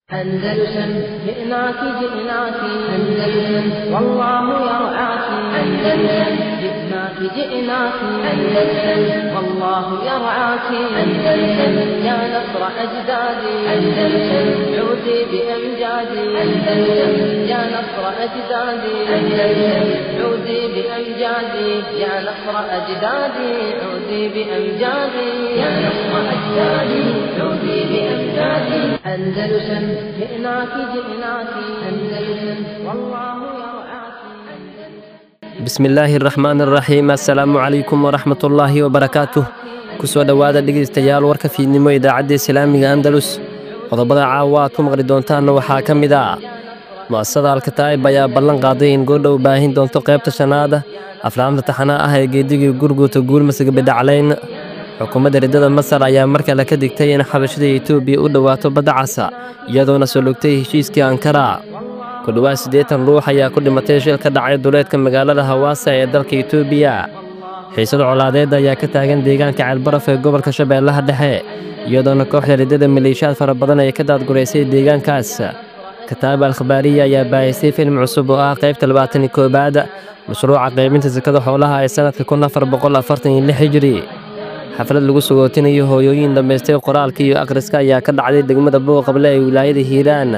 أندلسن جئناك جئناك أندلسن والله يرعاك أندلسن جئناك جئناك أندلسن والله يرعاك أندلسن يا نصر أجدادي أندلسن عودي بأمجادي أندلسن يا نصر أجدادي أندلسن عودي بأمجادي يا نصر أجدادي عودي بأمجادي يا نصر أجدادي عودي بأمجادي أندلسن جئناك جئناك أندلسن والله يرعاك bismillaahi raxmaan raxiim assalaamu calaykum waraxmatullaahi wabarakaatuh kusoo dhowaada dhegaystayaal warka fiidnimo idaacadda islaamiga andalus qodobada caawa aad ku maqli doontaanna waxaa ka mid ah mu'asasada alkataa'ib ayaa ballan qaaday in goordhow baahin doonto qaybta shanaada aflaamta taxanaa ah ee geedigii gurguuta guulmasiga bidhaclayn xukuumadda riddada masar ayaa mar kale ka digtay in xabashada etoobiya u dhowaato badda casa iyadoona soo logtay heshiiskii ankara ku dhowaad siddeetan ruux ayaa ku dhimatay shil ka dhacay duleedka magaalada hawaasa ee dalka etoobiya xiisada colaadeed ayaa ka taagan deegaanka ceelbaraf ee gobolka shabeellaha dhexe iyadoona kooxda riddada maleeshiyaad fara badan ay ka daadguraysay deegaankaas kataab alkhabaariya ayaa baahisay filim cusub oo ah qaybta labaatani koobaad mashruuca qaybinta sakada xoolaha ee sannadka kun afar boqol afartan iyo lix hijiri xaflad lagu sugootinayo hooyooyin dhammaystay qoraalka iyo akhriska ayaa ka dhacday degmada booqable ee wilaayada hiiraan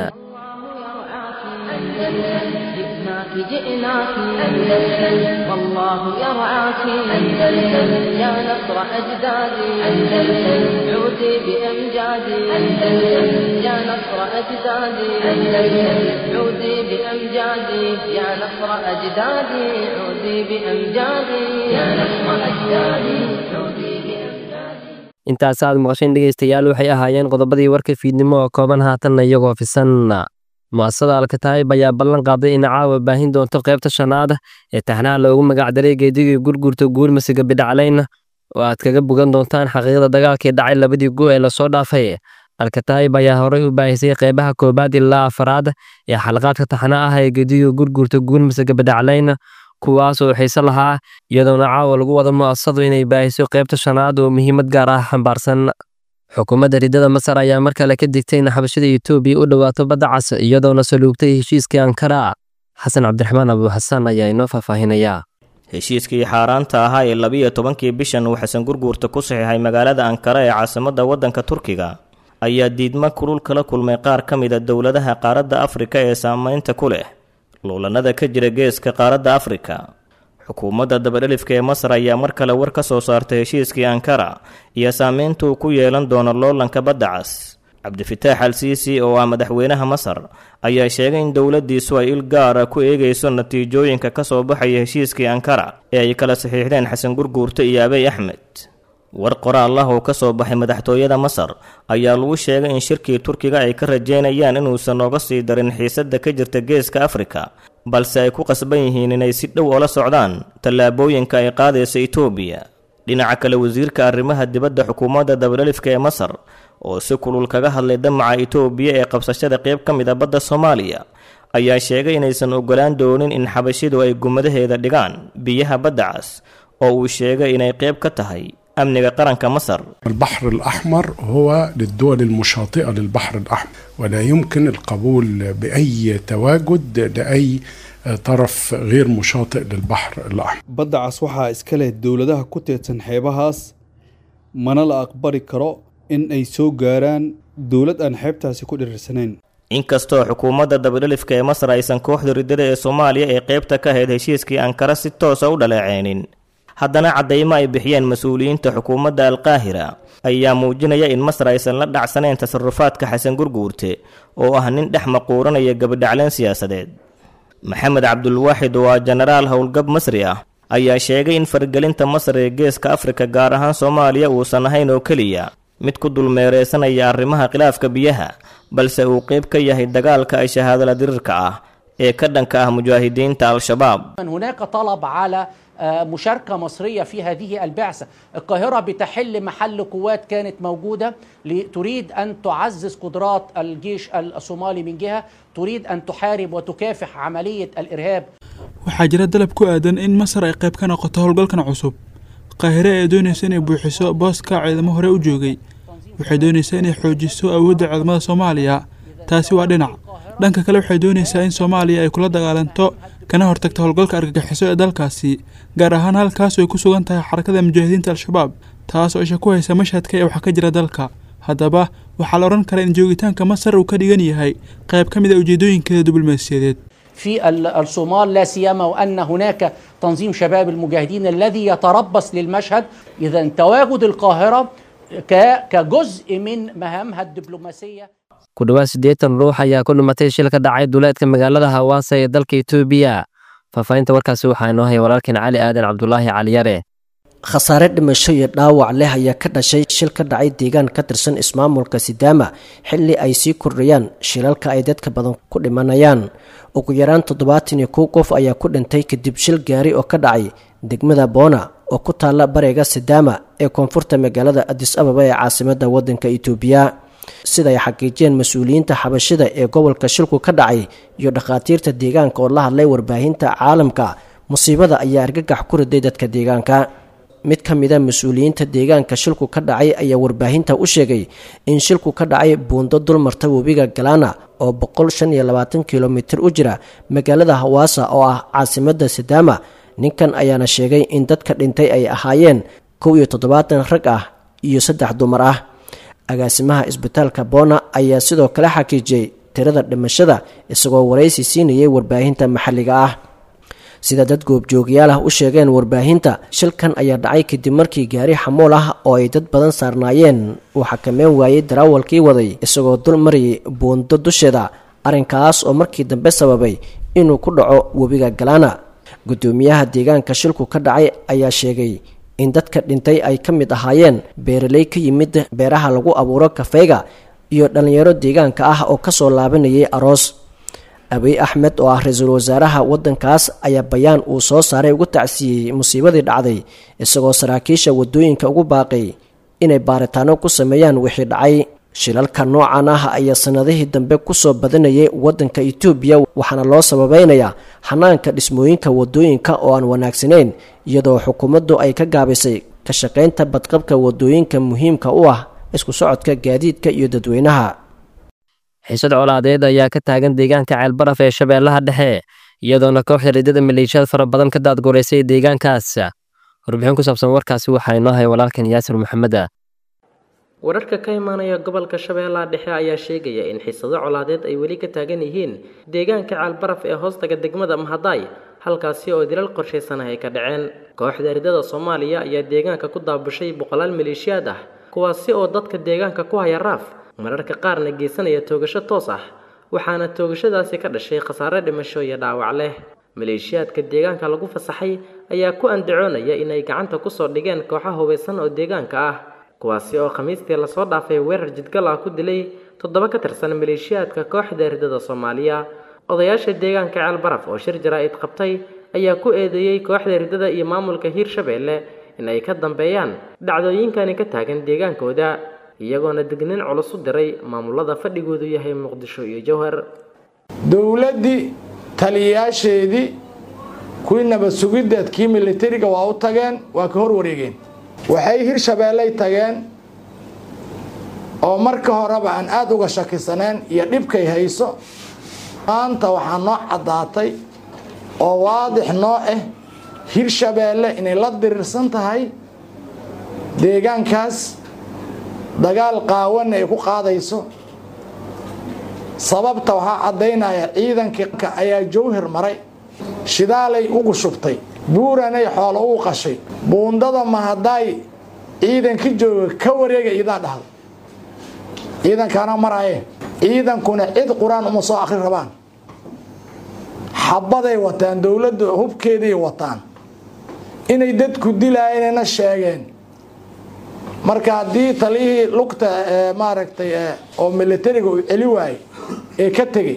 جئناك جئناك أندلسن والله يرعاك أندلسن يا نصر أجدادي أندلسن عودي بأمجادي أندلسن يا نصر أجدادي أندلسن عودي بأمجادي يا نصر أجدادي عودي بأمجادي يا نصر أجدادي عودي بأمجادي intaas aad maqasheen dhegaystayaal waxay ahaayeen qodobadii warka fiidnimo oo kooban haatanna iyagoo fisan mu'asasada alkataa'ib ayaa ballan qaaday in caawa baahin doonto qaybta shanaad ee taxnaha loogu magacdaray geedigii gurgurta guulmasiga bidhaclayn oo aad kaga bogan doontaan xaqiiqda dagaalkii dhacay labadii gu ee lasoo dhaafay alkataa'ib ayaa horey u baahisay qeybaha koobaad ilaa afaraad ee xalqaadka taxna ah ee geedigii gurgurta guulmasiga bidhaclayn kuwaas oo xiise lahaa iyadoona caawa lagu wada mu'asasadu inay baahiso qaybta shanaad oo muhiimad gaar ah xambaarsan xukuumadda riddada masar ayaa mar kale ka digtay in xabashada etoobiya u dhowaato badda cas iyadoona saluugtay heshiiskii ankara xasan cabdiraxmaan abuuxasaan ayaa inoo faahfaahinayaa heshiiskii xaaraanta ahaa ee labiyo tobankii bishan uu xasan gurguurta ku saxiixay magaalada ankara ee caasimadda waddanka turkiga ayaa diidmo kulul kala kulmay qaar ka mid a dowladaha qaaradda afrika ee saameynta ku leh luulanada ka jira geeska qaaradda afrika xukuumadda dabadhelifka ee masar ayaa mar kale war ka soo saartay heshiiskii ankara iyo saameynta uu ku yeelan doono loolanka badda cas cabdifitaax al siisi oo ah madaxweynaha masar ayaa sheegay in dowladdiisu ay il gaara ku eegayso natiijooyinka ka soo baxaya heshiiskii ankara ee ay kala saxiixdeen xasan gurguurte iyo abey axmed war qoraal ah oo ka soo baxay madaxtooyada masar ayaa lagu sheegay in shirkii turkiga ay ka rajeynayaan inuusan nooga sii darin xiisadda ka jirta geeska afrika balse ay ku qasban yihiin inay si dhow oola socdaan tallaabooyinka ay qaadaysa etoobiya dhinaca kale wasiirka arrimaha dibadda xukuumadda dabadhelifka ee masar oo si kulul kaga hadlay damaca etoobiya ee qabsashada qayb ka mid a badda soomaaliya ayaa sheegay inaysan ogolaan doonin in xabashidu ay gumadaheeda dhigaan biyaha badda cas oo uu sheegay inay qayb ka tahay amniga qaranka masar البحر الأحمر هو للدول المشاطئة للبحر الأحمر ولا يمكن القبول بأي تواجد لأي طرف غير مشاطئ للبحر الأحمر badda cas waxaa iska leh dowladaha ku teedsan xeebahaas mana la aqbali karo in ay soo gaaraan dowlad aan xeebtaasi ku dhirirsanayn inkastoo xukuumadda dabadhelifka ee masar aysan kooxda riddada ee soomaaliya ee qaybta ka ahayd heshiiskii ankara si toosa u dhaleeceynin haddana caddaymo ay bixiyeen mas-uuliyiinta xukuumadda alqaahira ayaa muujinaya in masar aysan la dhacsanayn tasarufaadka xasan gurguurte oo ah nin dhex maquuranaya gabadhacleen siyaasadeed maxamed cabdulwaaxid oo ah jenaraal howlgab masri ah ayaa sheegay in fargelinta masar ee geeska afrika gaar ahaan soomaaliya uusan ahayn oo keliya mid ku dulmeereysanaya arrimaha khilaafka biyaha balse uu qayb ka yahay dagaalka ay shahaadala dirirka ah ee ka dhanka ah mujaahidiinta al-shabaab هناك طلب على آه، مشاركة مصرية في هذه البعثة القاهرة بتحل محل قوات كانت موجودة ل- تريد أن تعزز قدرات الجيش الصومالي من جهة تريد أن تحارب وتكافح عملية الإرهاب waxaa jira dalab ku aadan in masar ay qayb ka noqoto howlgalkan cusub qaahire ee doonaysa inay buuxiso booska ciidamo hore u joogay waxay doonaysaa inay xoojiso awoodda ciidamada soomaaliya taasi waa dhinac dhanka kale waxay doonaysaa in soomaaliya ay kula dagaalanto kana hortagto howlgalka argagixiso ee dalkaasi gaar ahaan halkaasoo ay ku sugan tahay xarakada mujaahidiinta al-shabaab taas oo isha ku haysa mashhadka ee waxa ka jira dalka haddaba waxaa la odhan karaa in joogitaanka masar uu ka dhigan yahay qayb ka mid a ujeedooyinkeeda diblomaasiyadeed في الصومال لا سيما وان هناك تنظيم شباب المجاهدين الذي يتربص للمشهد اذا تواجد القاهره كجزء من مهامها الدبلوماسيه ku dhowaad siddeetan ruux ayaa ku dhimatay shil ka dhacay duleedka magaalada hawaasa ee dalka etoobiya faahfaahinta warkaasi waxaa inoo haya walaalkeen cali aadan cabdulaahi caliyare khasaare dhimasho iyo dhaawac leh ayaa ka dhashay shil ka dhacay deegaan ka tirsan ismaamulka sidaama xilli ay sii kordhayaan shilalka ay dadka badan ku dhimanayaan ugu yaraan toddobaatan iyo kow qof ayaa ku dhintay kadib shil gaari oo ka dhacay degmada boona oo ku taalla bariga sidaama ee koonfurta magaalada adis ababa ee caasimada waddanka itoobiya sida ay xaqiijiyeen mas-uuliyiinta xabashida ee gobolka shilku ka dhacay iyo dhakhaatiirta deegaanka oo la hadlay warbaahinta caalamka musiibada ayaa argagax ku riday dadka deegaanka mid ka mida mas-uuliyiinta deegaanka shilku ka dhacay ayaa warbaahinta u sheegay in shilku ka dhacay buundo dulmarta webiga galaana oo boqol shan iyo labaatan kilomitir u jira magaalada hawaasa oo ah caasimada sidaama ninkan ayaana sheegay in dadka dhintay ay ahaayeen kow iyo toddobaatan rag ah iyo saddex dumar ah agaasimaha isbitaalka boona ayaa sidoo kale xaqiijiyey tirada dhimashada isagoo waraysi siinayay warbaahinta maxalliga ah sida dad goobjoogayaal ah u sheegeen warbaahinta shilkan ayaa dhacay kadib markii gaari xamuul ah oo ay dad badan saarnaayeen uu xakameyn waayey daraawalkii waday isagoo dul marayay buundo dusheeda arrinkaas oo markii dambe sababay inuu ku dhaco webiga galaana guddoomiyaha deegaanka shilku ka dhacay ayaa sheegay in dadka dhintay ay ka mid ahaayeen beeraley ka yimid beeraha lagu abuuro kafeyga iyo dhallinyaro deegaanka ah oo kasoo laabanayay aroos abiy axmed oo ah ra-iisul wasaaraha waddankaas ayaa bayaan uu soo saaray ugu tacsiiyey musiibadii dhacday isagoo saraakiisha waddooyinka ugu baaqay inay baaritaano ku sameeyaan wixii dhacay shilalka noocan ah ayaa sannadihii dambe kusoo badanayay waddanka etoobiya waxaana loo sababeynayaa xanaanka dhismooyinka waddooyinka oo aan wanaagsanayn iyadoo xukuumaddu ay ka gaabisay ka shaqaynta badqabka waddooyinka muhiimka u ah isku socodka gaadiidka iyo dadweynaha xiisad colaadeed ayaa ka taagan deegaanka ceelbaraf ee shabeellaha dhexe iyadoona kooxda riddada maleeshiyad fara badan ka daadgureysay deegaankaas warbixin ku saabsan warkaasi waxaa inoo haya walaalkan yaasir maxameda wararka ka imaanaya gobolka shabeellaha dhexe ayaa sheegaya in xiisado colaadeed ay weli ka taagan yihiin deegaanka ceelbaraf ee hoostaga degmada mahadaay halkaasi oo dilal qorshaysan ah ay ka dhaceen kooxda riddada soomaaliya ayaa deegaanka ku daabushay boqolaal maleeshiyaad ah kuwaasi oo dadka deegaanka ku haya raaf mararka qaarna geysanaya toogasho toos ah waxaana toogashadaasi ka dhashay khasaare dhimasho iyo dhaawac leh maleeshiyaadka deegaanka lagu fasaxay ayaa ku andacoonaya inay gacanta kusoo dhigeen kooxo hubaysan oo deegaanka ah kuwaasi oo khamiistii lasoo dhaafay weerar jidgal ah ku dilay toddoba ka tirsan maleeshiyaadka kooxda riddada soomaaliya odayaasha deegaanka ceelbaraf oo shir jaraa-id qabtay ayaa ku eedeeyey kooxda riddada iyo maamulka hiirshabeelle in ay ka dambeeyaan dhacdooyinkani ka taagan deegaankooda iyagoona degnin culus u diray maamulada fadhigoodu yahay muqdisho iyo jowhar dowladdii taliyayaasheedii kuwii nabad sugiddeed kii militariga waa u tageen waa ka hor wareegeen waxay hirshabeelley tageen oo marka horeba aan aada uga shakisaneen iyo dhibkay hayso maanta waxaa noo caddaatay oo waadix noo ah hirshabeelle inay la diriirsan tahay deegaankaas dagaal qaawana ay ku qaadayso sababta waxaa caddaynaya ciidanka ayaa jawhir maray shidaalay ugu shubtay buuranay xoolo ugu qashay buundada mahadaay ciidanka jooga ka wareega idaa dhahda ciidankaana maraaye ciidankuna cid qur-aan uma soo akri rabaan xabaday wataan dowladda hubkeeday wataan inay dadku dilaayeenna sheegeen marka haddii taliyihii lugta maaragtay oo militariga uu celi waayey ee ka tegey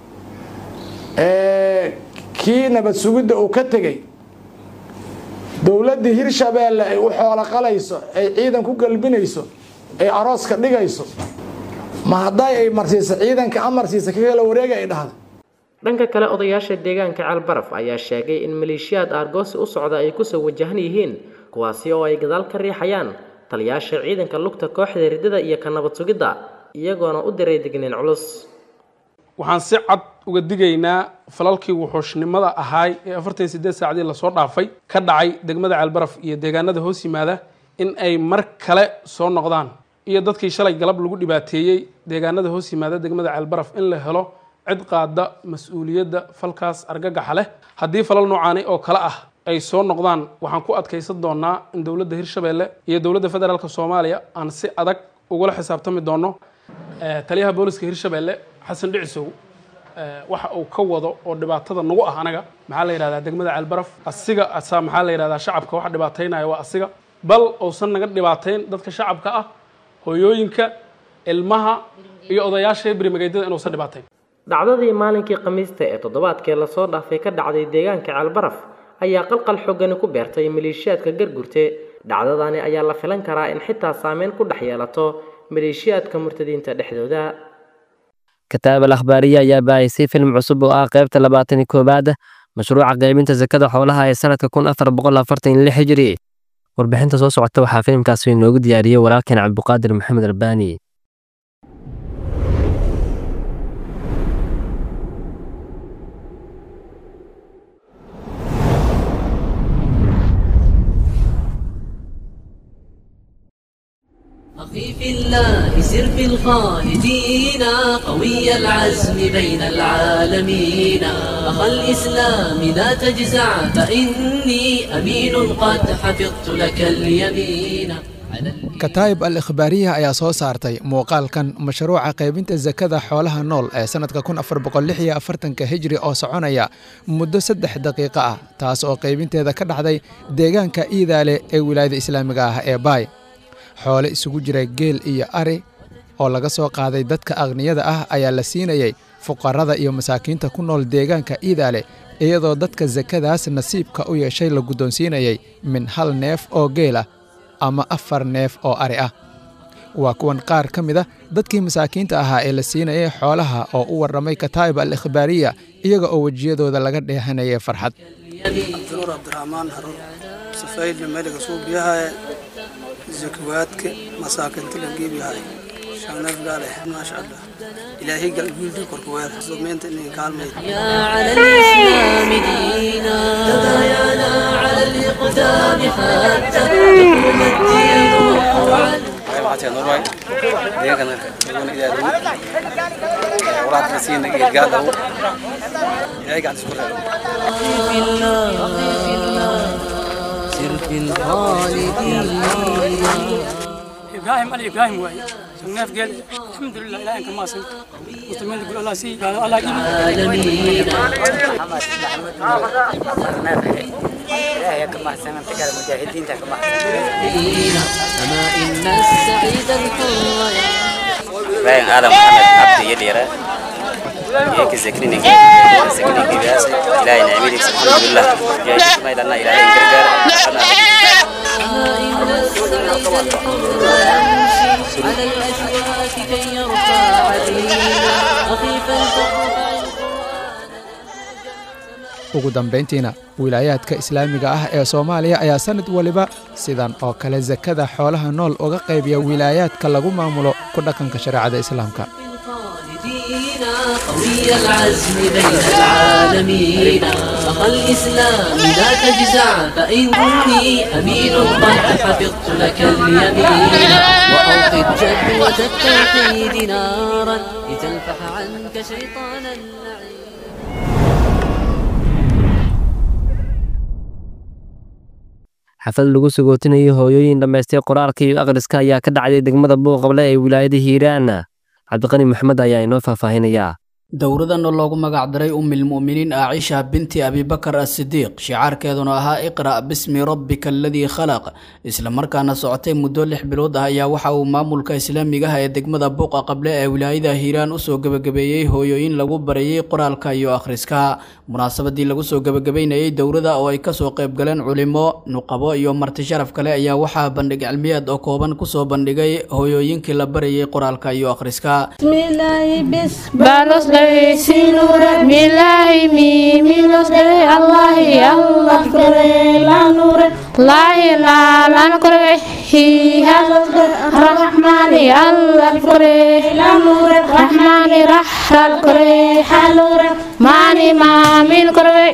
kii nabad sugidda uu ka tegey dowladdii hirshabeelle ay u xoolo qalayso ay ciidan ku galbinayso ay arooska dhigayso ma hadday ay marsiisa ciidanka amarsiisa ka kala wareega ay dhahda dhanka kale odayaasha deegaanka ceelbaraf ayaa sheegay in maleeshiyaad aargoosi u socda ay kusoo wajahan yihiin kuwaasi oo ay gadaal ka riixayaan taliyaasha ciidanka lugta kooxda riddada iyo ka nabad sugidda iyagoona u diray digniin culus waxaan si cad uga digaynaa falalkii wuxuushnimada ahaay ee afartan iyo sideed saacadii lasoo dhaafay ka dhacay degmada ceelbaraf iyo deegaanada hoos yimaada in ay mar kale soo noqdaan iyo dadkii shalay galab lagu dhibaateeyey deegaanada hoos yimaada degmada ceelbaraf in la helo cid qaada mas-uuliyadda falkaas argagaxa leh haddii falal noocaani oo kale ah ay soo noqdaan waxaan ku adkaysan doonaa in dowladda hirshabeelle iyo dowladda federaalk soomaaliya aan si adag ugula xisaabtami doono taliyaha booliska hirshabeelle xasan dhicisow waxa uu ka wado oo dhibaatada nagu ah anaga maxaa la yidhahdaa degmada ceelbaraf asiga asaa maxaa la yidhahdaa shacabka waxa dhibaataynaya waa asiga bal uusan naga dhibaatayn dadka shacabka ah hooyooyinka ilmaha iyo odayaasha berimageedyada inuusan dhibaatayn dhacdadii maalinkii khamiista ee toddobaadkee lasoo dhaafay ka dhacday deegaanka ceelbaraf ayaa qalqal xoogani ku beertay maleeshiyaadka gargurte dhacdadani ayaa la filan karaa in xitaa saameyn ku dhex yeelato maleeshiyaadka murtadiinta dhexdooda kataab al akhbaariya ayaa baahisay film cusub oo ah qaybta labaatan iyo koowaad mashruuca qaybinta sakada xoolaha ee sanadka kun afar boqol afartan iyo lix hijiri warbixinta soo socota waxaa filimkaasi inoogu diyaariyey walaalkeen cabdiqaadir maxamed arbaani أخي في الله سر في الخالدين قوي العزم بين العالمين أخا الإسلام لا تجزع فإني أمين قد حفظت لك اليمين kataayib al ikhbaariya ayaa soo saartay muuqaalkan mashruuca qaybinta sakada xoolaha nool ee sannadka kun afar boqol lix iyo afartanka hijri oo soconaya muddo saddex daqiiqo ah taas oo qaybinteeda ka dhacday deegaanka iidaale ee wilaayada islaamiga ah ee baay xoole isugu jira geel iyo ari oo laga soo qaaday dadka aqniyada ah ayaa la siinayey fuqarada iyo masaakiinta ku nool deegaanka iidaale iyadoo dadka sakadaas nasiibka u yeeshay la guddoonsiinayay min hal neef oo geel ah ama afar neef oo ari ah waa kuwan qaar ka mid a dadkii masaakiinta ahaa ee la siinayay xoolaha oo u warramay kataa'ib al ikhbaariya iyaga oo wejiyadooda laga dheehanayay farxad abdinuur cabdiraxmaan harun safayli meliga suubiyahaye zakawaadka masaakinta la geebiyahay shagneef gaale maasha allah ilaahay galguuldi korkuweer sumeynta inay kaalmayd يا على الإسلام دينا تبايعنا على الإقدام حتى تقوم الدين وقوعا في الله في الله سر في الخالدين إبراهيم علي إبراهيم واي شناف قال الحمد لله إلهي كما سنت مسلمين يقول الله سي قال الله العالمين إلهي كما سنت قال مجاهدين كما أما إن السعيد الحر باين هذا محمد عبد يديره هيك زكريني زكريني بياس إلهي نعميني الحمد لله جاي ما يدنا إلهي كرجال أما إن السعيد الحر يمشي على الأشواك كي يرفع دينا خفيفا تقرأ ugu dambayntiina wilaayaadka islaamiga ah ee soomaaliya ayaa sannad waliba sidan oo kale sakada xoolaha nool uga qaybiya wilaayaadka lagu maamulo ku dhaqanka shareecada islaamka دينا قوي العزم بين العالمين أخا الإسلام لا تجزع فإني أمين قد حفظت لك اليمين وأوقد جدوة التوحيد نارا لتلفح عنك شيطان اللعين xaflad lagu sagootinayo hooyooyin dhammaystay qoraalka iyo akhriska ayaa ka dhacday degmada buuqable ee wilaayada hiiraan cabdiqani maxamed ayaa inoo faahfaahinayaa dowradan oo loogu magacdaray umilmu'miniin aacisha binti abibakar asidiiq shicaarkeeduna ahaa iqra' bismi rabbika aladii khalaq islamarkaana socotay muddo lix bilood ah ayaa waxa uu maamulka islaamigaha ee degmada buuqa qable ee wilaayada hiiraan usoo gebagabeeyey hooyooyin lagu barayey qoraalka iyo akhriska munaasabadii lagu soo gebagabeynayey dowrada oo ay kasoo qaybgaleen culimo nuqabo iyo marti sharaf kale ayaa waxaa bandhig cilmiyeed oo kooban kusoo bandhigay hooyooyinkii la barayey qoraalka iyo akhriska sinure milahi mi milos de allahi allah kore la nure لا إله إلا الكربي هي الرحمن الله الكربي الرحمن رح الكربي ماني ما من كربي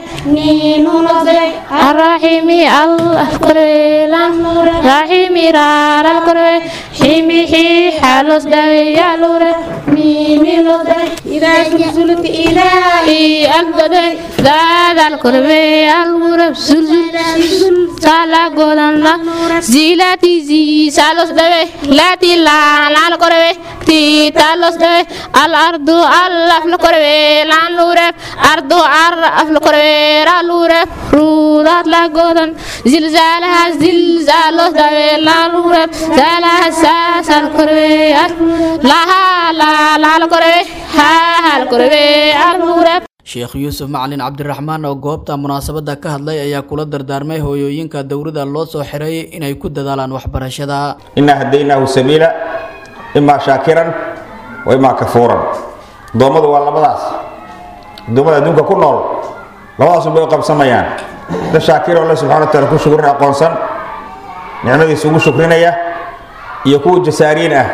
الرحيم الله الكربي رحيم رار الكربي حيمي حي حالوس دوي يا لور ميمي لودي إذا زلزلت إلهي أقدر ذا الكربي الغرب زلزل سالا قدن لا زيلاتي زي سالوس دوي لا تلا لا الكربي تي تالوس دوي الأرض الله الكربي لا لورب أرض عرف الكربي را لورب رودات لا قدن زلزالها زلزالوس دوي لا لورب زالها ساس الكربي لها لا لا الكربي ها الكربي الغرب sheekh yuusuf macalin cabdiraxmaan oo goobta munaasabadda ka hadlay ayaa kula dardaarmay hooyooyinka dowladda loo soo xiray inay ku dadaalaan waxbarashada inaa hadaynaahu sabiila imaa shaakiran wa imaa kafuuran addoommadu waa labadaas addoommada adduunka ku nool labadaasun bay u qabsamayaan da shaakiro alle subxana wa taala ku shukrin aqoonsan nicmadiisa ugu shukrinaya iyo kuwa jasaariin ah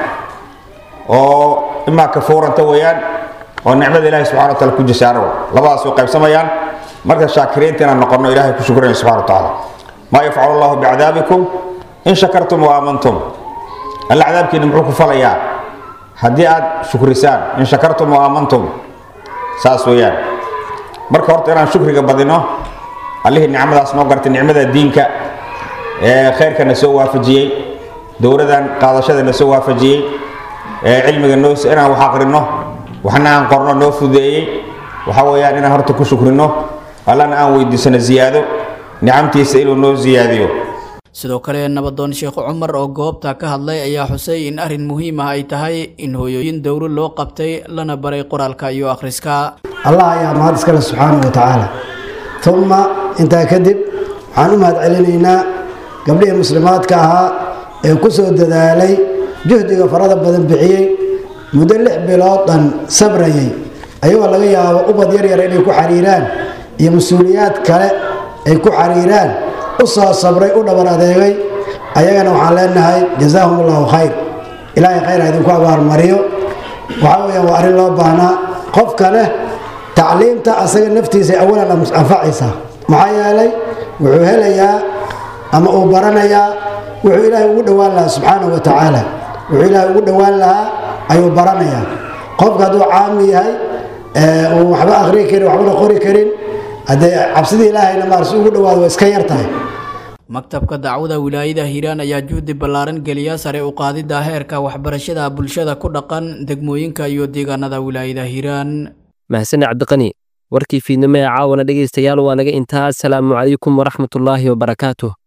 oo imaa kafuuranta weeyaan oo nicmada ilahi subxana wa taala ku jasaaro labadaas way qaybsamayaan marka shaakiriinta inaan noqonno ilahay ku shukrinaya subxana wa tacaala maa yafcalu allahu bicadaabikum in shakartum wa aamantum alla cadaabkiina muxuu ku falayaa haddii aad shukrisaan in shakartum wa aamantum saas weeyaan marka horta inaan shukriga badino allihii nicmadaas noo gartay nicmada diinka ee khayrka na soo waafajiyey dowladan qaadashada na soo waafajiyey ee cilmiga noo inaan wax aqrino waxna aan qorno noo fudeeyey waxa weeyaan inaan horta ku shukrino allana aan weydiisano ziyaado nicamtiisa inuu noo ziyaadiyo sidoo kale nabadoon sheekh cumar oo goobta ka hadlay ayaa xusay in arrin muhiim ah ay tahay in hooyooyin dowro loo qabtay lana baray qoraalka iyo akhriska allah ayaa mahad iskale subxaana wa tacaala uma intaa kadib waxaan u mahad celinaynaa gabdhihii muslimaadka ahaa ee ku soo dadaalay juhdiga farada badan bixiyey muddo lix bilood dhan sabrayay ayagoo laga yaabo ubad yaryar inay ku xariiraan iyo mas-uuliyaad kale ay ku xariiraan u soo sabray u dhabar adeegay ayagana waxaan leenahay jazaahum allahu khayr ilaahay khayr ha idinku abaalmariyo waxaa weyaan waa arrin loo baahnaa qofka leh tacliimta asaga naftiisa awalan anfacaysa maxaa yeelay wuxuu helayaa ama uu baranayaa wuxuu ilaahay ugu dhowaan lahaa subxaanahu wa tacaala wuxuu ilaahay ugu dhowaan lahaa ayuu baranayaa qofka hadduu caami yahay uu waxba akhrii karin waxbana qori karin haddee cabsidii ilaahayna maar si ugu dhowaado waa iska yar tahay maktabka dacwada wilaayada hiiraan ayaa juhdi ballaaran geliya sare u qaadidda heerka waxbarashada bulshada ku dhaqan degmooyinka iyo deegaanada wilaayada hiiraan mahasane cabdiqani warkii fiidnimo ee caawana dhegaystayaal waa naga intaa asalaamu calaykum waraxmatullaahi wabarakaatuh